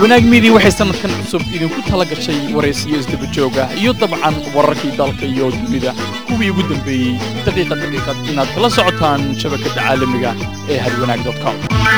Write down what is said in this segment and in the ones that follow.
wanaag miidii waxay sannadkan cusub idinku tala gashay waraysiyo isdaba joog ah iyo dabcan wararkii dalka iyo dunida kuwii ugu dambeeyey daqiiqa daqiiqad inaad kala socotaan shabakadda caalamiga ee hadwanaag com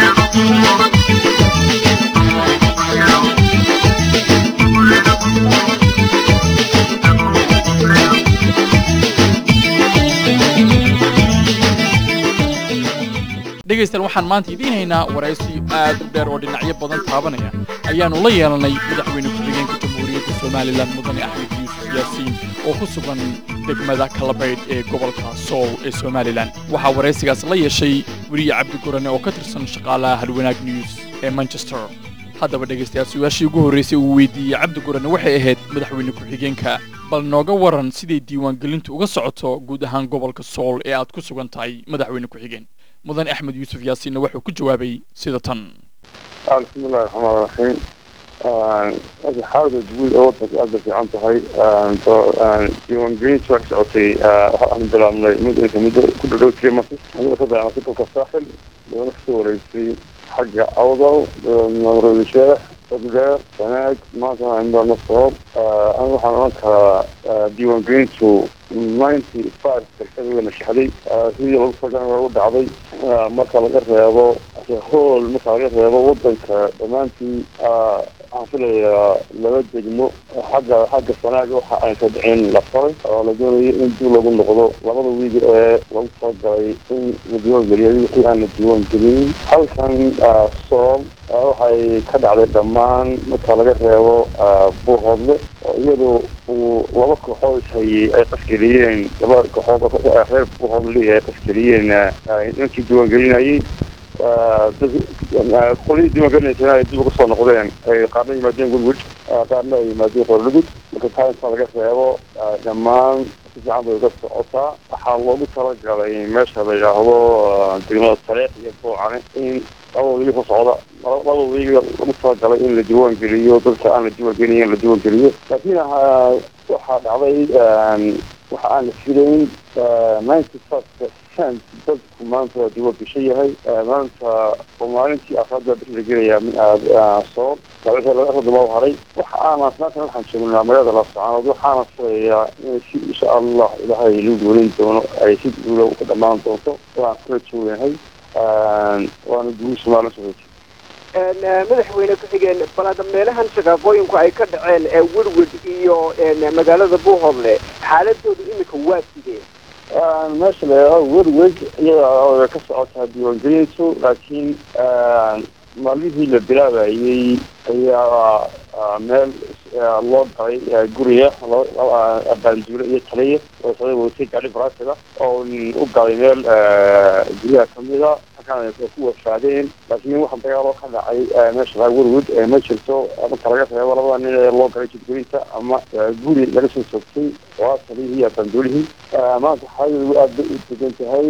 dhegaystayaal waxaan maanta idiin haynaa waraysi aad u dheer oo dhinacyo badan taabanaya ayaannu la yeelanay madaxweyne ku-xigeenka jamhuuriyadda somalilan mudane axmed yuusuf yaasiin oo ku sugan degmada kalabaydh ee gobolka sool ee somalilan waxaa waraysigaas la yeeshay weriye cabdi gurane oo ka tirsan shaqaalaha halwanaag news ee manchester haddaba dhegaystayaal su-aashii ugu horraysay uu weydiiyey cabdi gurane waxay ahayd madaxweyne ku-xigeenka bal nooga waran siday diiwaangelintu uga socoto guud ahaan gobolka sool ee aad ku sugan tahay madaxweyne ku-xigeen mudan axmed yuusuf yaasiinna wuxuu ku jawaabay sida tan bismillahi raxmaan raxiim xaalada guud ee wadanka aada fiican tahay diiwaangelinta waa ka socotay waxaan bilaabnay mudinka muddo ku dhadhow tiri marka anigoo ka bilaabnay dalka saaxil doona kasoo wareysay xagga awdal maroodi sheex ogdeer sanaag maanta indana soob aniga waxaan oran karaa diiwaangelintu ninety five percent way nashaxday sidii lagu fagan u dhacday marka laga reebo hool marka laga reebo wadanka dhammaantii waxaan filayaa laba degmo xagga xagga sanaaga waxa ay ka dhicin la faray oo la doonayo in dib lagu noqdo labada wiig ee lagu talagalay in la diiwaan geliyo wixii aan la diiwaan gelinin halkan soom waxay ka dhacday dhammaan marka laga reebo buuhoodle oo iyadu uu laba kooxood ishayey ay qasgeliyeen laba kooxood reer buuhoodle ay qasgeliyeen ninkii diiwaan gelinayay qolyihii diiwaangelinaysa ay dib uga soo noqdeen ay qaarna yimaadeen gudgud qaarna ay yimaadeen qorlugud marka taa inta laga reebo dhammaan si fiican bay uga socotaa waxaa loogu talagalay meesha la yidhaahdo degmada sareex iyo boocane in laba wiigi ka socda laba wiigi lagu talagalay in la diiwaan geliyo dadka aan la diiwaan gelin in la diiwaan geliyo laakiin waxaa dhacday waxa aan la filayn ninety five percent dadku maanta waa diiwaan gashan yahay maanta oo maalintii afraad baa la gelayaa min aad soo labadama haray waxa aana maanta waxaan joognaa magaalada laascaanood waxaana filayaa in si insha allah ilaahay lagu guulin doono ay si guula ka dhamaan doonto waan kula joognahay waana guul somaalia socotay madaxweyne ku-xigeen balaada meelahan shaqaaqooyinku ay ka dhaceen ee wirwid iyo magaalada buuhoodle xaaladoodu imika waa sidee meesha la werweg iyada ka socotaa diiwaangelintu laakiin maalmihii la bilaabayey ayaa meel loo galay guriga baanduule iyo taliya oo socday watay gaari baraasida oo u galay meel guryaha kamida halkaan ku wafaadeen laakiin waxa dagaalo ka dhacay meesha laa werwood ma jirto marka laga reebo labada nin ee loo galay jidgoynta ama guri laga soo soogtay waa taliyihii iyo baanduulihii maanta xaaladoodu aad bay u degan tahay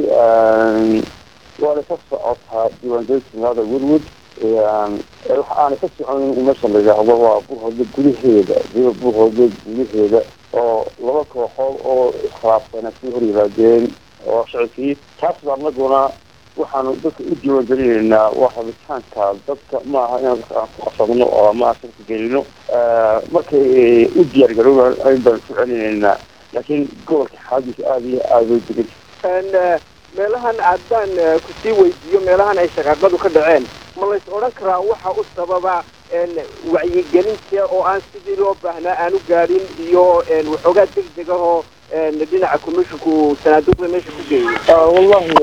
waana ka socotaa diiwaangelinta magaalada werwood waxa aana ka soconin meesha la yidhaahdo waa buuhoodle gudaheeda buuhoodle gudaheeda oo laba kooxood oo iskhilaafsana sii hor yimaadeen oo shacibkii taas baa anaguna waxaanu dadka u diiwaan gelinaynaa waa rabitaanka dadka maaha inaan dadka aan ku qasabno oo ama shaka gelino markay u diyaar garooban ayn baan ku celinaynaa laakiin gobolka xaaladiisa aada iyo aada way degan meelahan haddaan kusii weydiiyo meelahan ay shaqaaqadu ka dhaceen ma lays odhan karaa waxa u sababa wacyigelinta oo aan sidii loo baahnaa aanu gaadhin iyo waxoogaa deg deg ahoo dhinaca commissionku sanaaduuqda meesha ku geeyo wallahi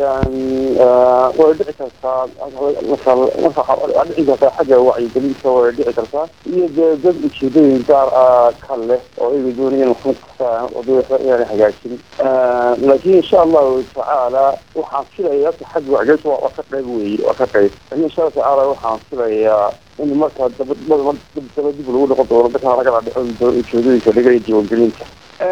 way dhici kartaa waa dhici kartaa xagga wacyigelinta way dhici kartaa iyo dee dad ujeedooyin gaar ah ka leh oo iga doonaya in waxma kasaan inaan hagaajin laakiin insha allahu tacaala waxaan filaya xagga wacyigelinta waa ka qayb weeye waa ka qayb laakiin insha allahu tacaala waxaan filayaa in markaa daba daba dib lagu noqon doono dadka laga dhadhicin doono ujeedooyinka laga diiwaangelinta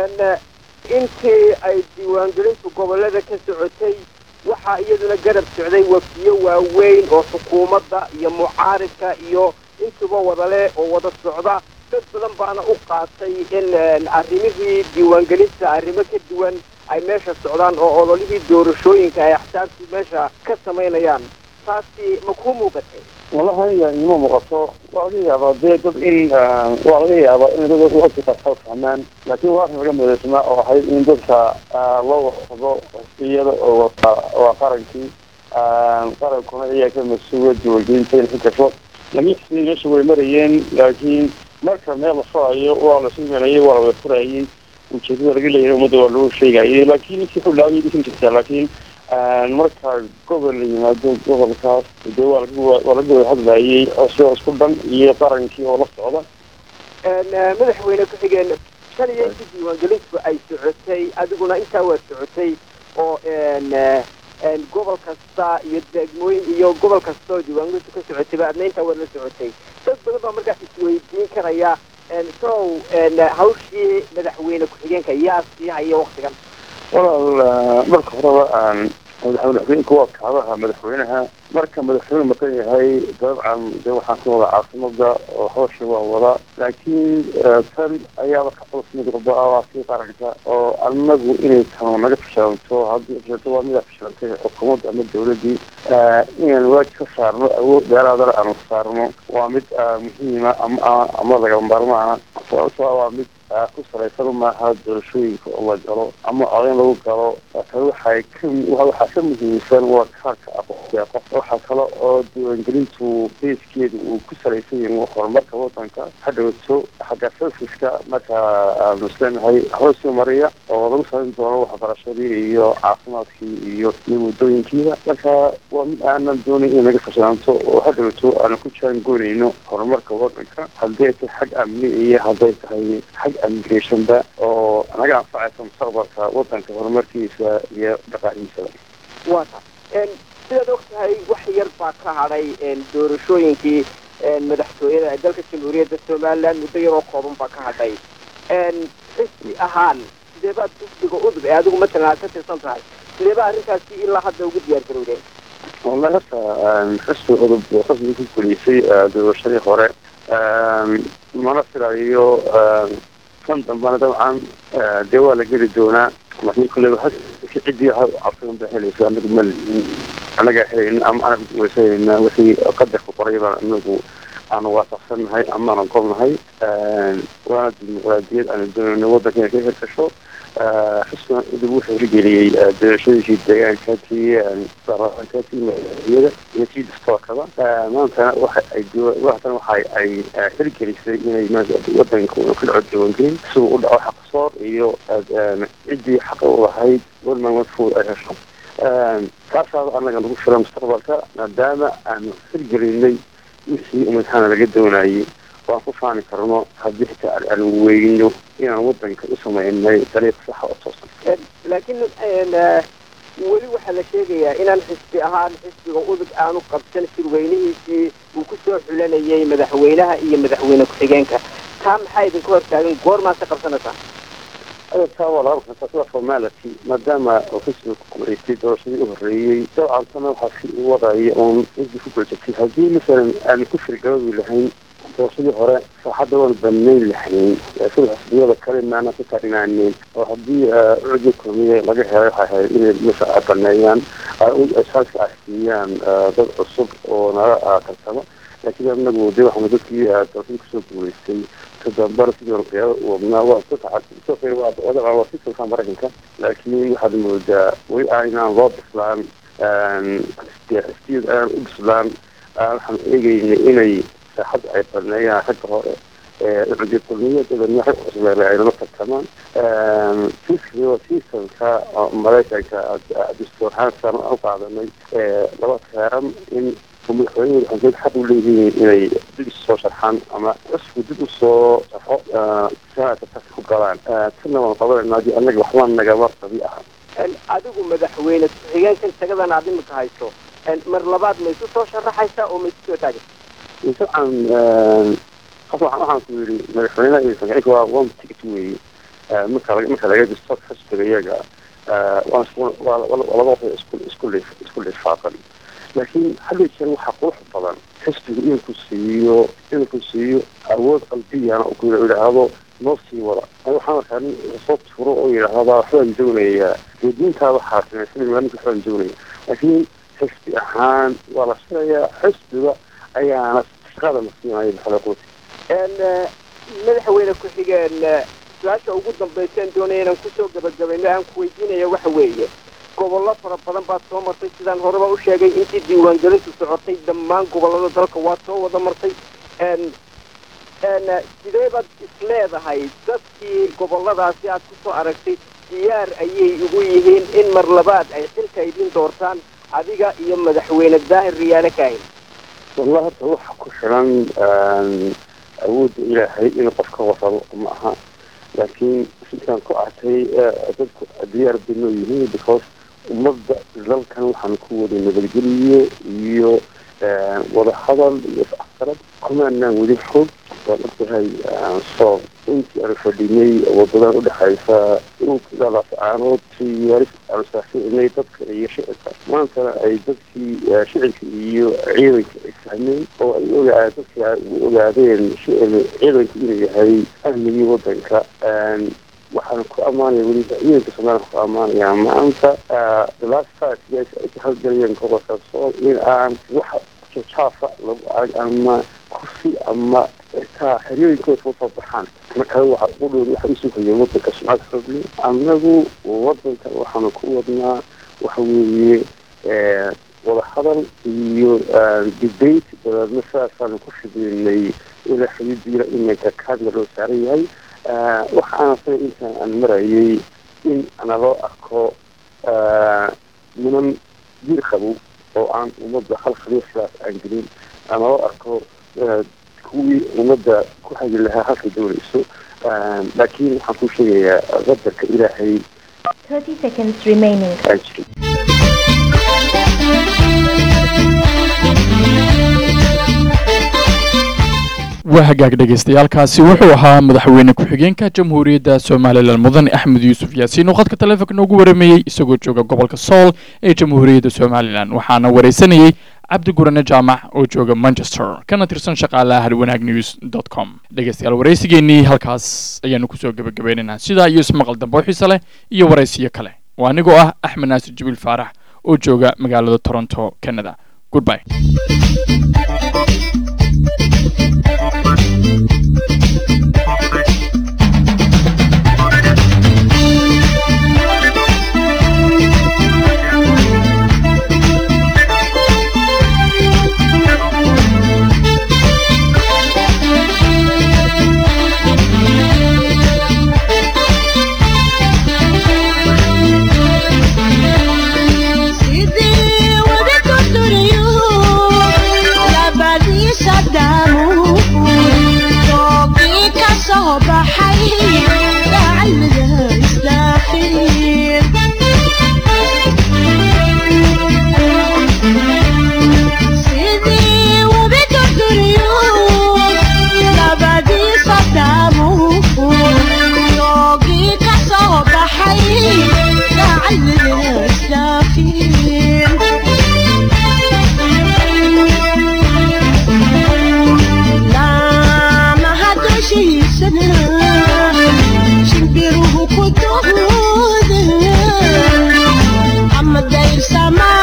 intii ay diiwaangelintu gobolada ka socotay waxaa iyaduna garab socday wafiyo waaweyn oo xukuumadda iyo mucaaridka iyo intuba wadale oo wada socda dad badan baana u qaatay in arrimihii diiwaangelinta arrimo ka duwan ay meesha socdaan oo ololihii doorashooyinka ay axsaabtii meesha ka samaynayaan taasi ma kuu muuqatay wallahi aniga ima muuqato waa laga yaabaa dee dad in waa laga yaabaa in dad wasi qarxood fahmaan laakiin waa arrin laga midaysnaa oo ahayd in dadka loo wasado xisbiyada oo wata waa qarankii qarankuna ayaa ka mas-uula diwaangelinta in ku gasho lama xisbiya meesha way marayeen laakiin marka meel la furayo waa la simanayay waa la wada furayay ujeedada laga leeyahay ummadda waa loo sheegayay laakiin intii xulaabay dhisan jirtaa laakiin marka gobol la yimaado gobolkaas de waa waa laga wada hadlayay asoo isku dhan iyo qarankii oo la socda madaxweyne ku-xigeen tan iyo intii diiwaangelintu ay socotay adiguna intaa waa socotay oo gobol kasta iyo degmooyin iyo gobol kasta oo diiwaangelintu ka socotayba adna intaa waad la socotay dad badan baa markaas isweydiin karaya sow hawshii madaxweyne ku-xigeenka yaa sii haya waktigan walaal marka horeba madaxweyneku waa kacdaha madaxweynaha marka madaxweyne maqan yahay dabcan de waxaan ka wada caasimada oo hawsha waa wada laakiin tan ayaaba ka culus mid walba waa kii qaranka oo anagu inay tano naga fashalanto haddii fashalanto waa midaa fashilantay xukuumadda ama dawladdii inaan waajib ka saarno awood dheeraadana aanu saarno waa mid muhiima ama ama lagama maarmaana sababtoo waa mid ku salaysan maaha doorashooyinka oo la galo ama codayn lagu galo tan waxay ka waxaa ka muhiimsan waa kaarka aqoonsiga qof waxaa kale oo diiwaangelintu beeskeedu uu ku salaysan yahay horumarka wadanka hadhowto xagga selfiska marka aanu isleenahay hoosii mariya oo lagu samayn doono waxbarashadii iyo caafimaadkii iyo iyo waddooyinkiida marka waa mid aanan doonayn in naga fashilanto oo hadhowto aanu ku jaangoonayno horumarka wadanka hadday tahay xag amni iyo hadday tahay xag immigrationba oo naga anfacaysa mustaqbalka wadanka horumarkiisa iyo dhaqaalihiisaba wata sidaad og tahay wax yar baa ka hadhay doorashooyinkii madaxtooyada ee dalka jamhuuriyadda somaliland muddo yaroo kooban baa ka hadhay xisbi ahaan sidee baad xisbiga udub ee adigu matalan aad ka tirsan tahay sidee baa arrintaasi ilaa hadda ugu diyaar garowdeen wallahi horta xisbi udub xisbi ku guleysay doorashadii hore mana filayo kan dambana dabcan dee waa la geli doonaa laakiin kulleba ciddii cabsigan ba helaysa anagu ma anagaa helayna ama anaga weysanayna wixii qadarka qoray baan anagu aanu waafaqsannahay ama aanan golnahay waana dimuqraadiyad aanu doonayno waddanka inay ka hirgasho xisbigan udub wuxuu hirgeliyey doorashooyinkii deegaanka tii baarlamaanka tii madaxiyada iyo tii dastoorkaba maantana waxa ay maantana waxa ay hirgelisay inay wadanka ka dhaco diiwaangelin siduu u dhaco xaqsoor iyo ciddii xaqa u lahayd goldman watford ay hesho kaasaaba anaga nagu filan mustaqbalka maadaama aanu hirgelinay wixii umadaxaana laga doonayay waan ku faani karno haddii xitaa aan weyno inaan wadanka u sameynay dariiq saxa oo toosan laakiin weli waxaa la sheegayaa inaan xisbi ahaan xisbiga udug aanu qabsan shirweynihiisii uu kusoo xulanayay madaxweynaha iyo madaxweyne ku-xigeenka taa maxaa idinka hortaagan goormaad ka qabsanaysaa taa waa laga qabtaa sida formality maadaama uu xisbiga ku guulaystay doorashadii u horreeyey dabcan tana waxaa si u wadaya uun ciddii ku guulaysatay haddii masalan aanu ku firgabadi lahayn doorashadii hore saaxadda waanu banayn lahayn sida xisbiyada kale maana ku tarinaaneyn oo haddii cudi kulmiye laga helay waxay ahayd inay meesha ay baneeyaan saaska ay siiyaan dad cusub oo naga tartamo laakiin anagu de waxaanu dadkii doorashadii kusoo guulaystay kadambana sidii qiyaada u wadnaa waa ku tacasubsoo waa wadaca waa si sulkaan maraykanka laakiin waxaad moodaa weli aanaan loo bislaan xisbiyada aanan u bislaan waxaan eegaynay inay saaxadda ay baneeyaan ragga hore cudi kulmiye dabeedna rag cusub ay lama tartamaan seasonka maraykanka dastuur ahaan saan u qaadanay laba teeran in madaxweynuhu waxay xaq u leeyihiin inay dib isu soo sharxaan ama cusku dib usoo sharxo sanadka tarka ku galaan tanna waan qabanayna haddii annaga waxba nagama qabi aha adigu madaxweyne ku-xigeenkan tagadan aad imika hayso mar labaad ma isu soo sharaxaysaa oo ma isu soo taagay dabcan qof waxaan ku yidhi madaxweynaha iyo ku-xigeenka waa one ticket weeye marka marka laga disto xisbiga iyaga waa laba qof isku isku isku lifaaqan laakiin hadda jeer waxaa qurux badan xisbigu inuu siiyo inuu siiyo awood qalbiyana ku yidhaahdo noo sii wada waxaan arkaa nin soo turo oo yidhaahda waxbaan doonayaa dee diintaada xaasimay sida maalinka waxbaan doonaya laakiin xisbi ahaan waa la filayaa xisbiga ayaana shaqada masiinaya maxalaquuti madaxweyne ku-xigeen su-aasha ugu dambayseen doonaya inaan kusoo gabagabayno aan ku weydiinaya waxa weeye gobollo fara badan baad soo martay sidaan horeba u sheegay intii diiwaangelintu socotay dhammaan gobollada dalka waad soo wada martay sidee baad isleedahay dadkii gobolladaasi aad kusoo aragtay diyaar ayay ugu yihiin in mar labaad ay xilka idin doortaan adiga iyo madaxweyne daahir riyaale kaahin wallah hadda waxa ku xiran awoodda ilaahay in qofka warrabo ma aha laakiin sidaan ku arkay dadku diyaar bay noo yihiin because ummadda dalkan waxaan ku wada nabadgeliyo iyo wadahadal iyo is-afgarad kumaanaan weli xog waan ogtahay soo intii aan fadhinay wadadan udhexaysa dhulkadaas aanood siyaaris aan saaxiibnay dadka iyo shicibka maantana ay dadkii shicibka iyo ciidanka ay fahmeen oo ay ogaa dadkii ay u ogaadeen ciidanku inuu yahay amnigii wadanka waxaan ku ammaanaya weliba ciidanka soomaaliya ku ammaanayaa maanta the last five years ay ka halgalayeen gobolka sool in aan wax jajaafa lagu arag ama kursi ama xitaa xeryooyinkooda usoo baxaan marka waxa u dhow waxa usugaya wadanka sumcad xoogle annagu wadankan waxaanu ku wadnaa waxa weeye wadahadal iyo debate dabeedna sidaasaanu ku fidiinay ilaa xuduudiila iminka kaadga loo saaran yahay waxaana say intaan aan marayay in naloo arko niman jir qabow oo aan ummadda hal khaliislaas aan gelin naloo arko kuwii ummadda ku hagi lahaa halkay doonayso laakiin waxaan ku sheegayaa qadarka ilaahay 30 seconds remaining. aan jirin waa hagaag dhagaystayaalkaasi wuxuu ahaa madaxweyne ku-xigeenka jamhuuriyadda somalilan mudane axmed yuusuf yaasiin oo khadka taleefonka noogu warameeyey isagoo jooga gobolka sool ee jamhuuriyadda somalilan waxaana waraysanayey cabdi gurane jaamac oo jooga manchester kana tirsan shaqaalaha halwanaag news dot com dhegaystayaal waraysigeennii halkaas ayaanu kusoo gebagabaynaynaa sidaa iyo ismaqal dambe oo xiise leh iyo waraysiyo kale oo anigoo ah axmed naasir jibiil faarax oo jooga magaalada toronto canada goodbye sidii wada durduriyo labadiisa daamuur doogii ka soo baxay gacmida isdhaafin sidii wada durduriyo labadiisa daamuur doogii ka soo baxay gacmida isdhaafin laamaha dushiisana shimbiruhu ku dooda ama dayrsama